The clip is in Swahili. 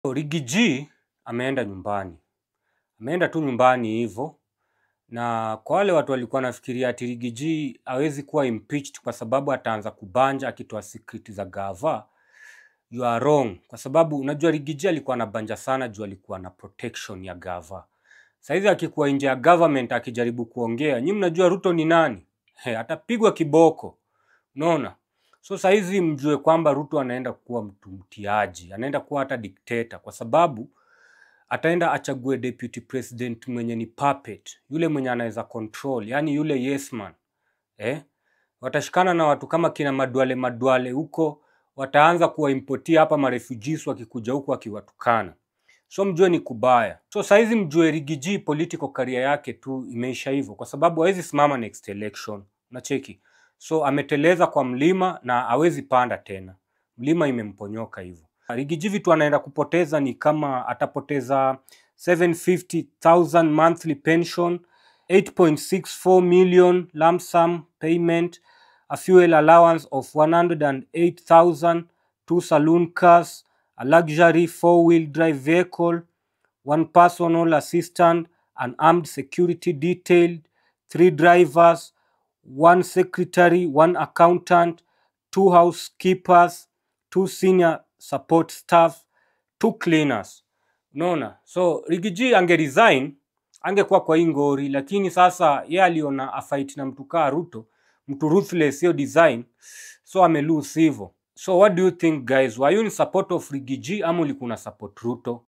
Riggy G ameenda nyumbani, ameenda tu nyumbani hivyo, na kwa wale watu walikuwa nafikiria ati Riggy G hawezi kuwa impeached kwa sababu ataanza kubanja akitoa secret za gava, you are wrong, kwa sababu unajua Riggy G alikuwa anabanja sana juu alikuwa na protection ya gava. Saizi akikuwa nje ya government akijaribu kuongea, nyi mnajua Ruto ni nani? He, atapigwa kiboko. Unaona? So saizi mjue kwamba Ruto anaenda kuwa mtu mtiaji, anaenda kuwa hata dikteta kwa sababu ataenda achague deputy president mwenye ni puppet, yule mwenye anaweza control, yani yule yes man. Eh? Watashikana na watu kama kina Madwale Madwale huko, wataanza kuwaimportia hapa marefugees wakikuja huku wakiwatukana. So mjue ni kubaya. So saizi mjue Riggy G political career yake tu imeisha hivyo, kwa sababu hawezi simama next election. Unacheki? So ameteleza kwa mlima na hawezi panda tena, mlima imemponyoka hivyo. Riggy G vitu anaenda kupoteza ni kama atapoteza 750,000 monthly pension, 8.64 million lump sum payment, a fuel allowance of 108,000, two saloon cars, a luxury four-wheel drive vehicle, one personal assistant, an armed security detail, three drivers, one secretary, one accountant, two housekeepers, two senior support staff, two cleaners. Unaona? So Riggy G ange resign, angekuwa kwa hii ngori, lakini sasa ye aliona afight na mtu kaa Ruto, mtu ruthless, hiyo design, so ame lose hivyo. So what do you think guys? Were you in support of Riggy G ama ulikuwa una support Ruto?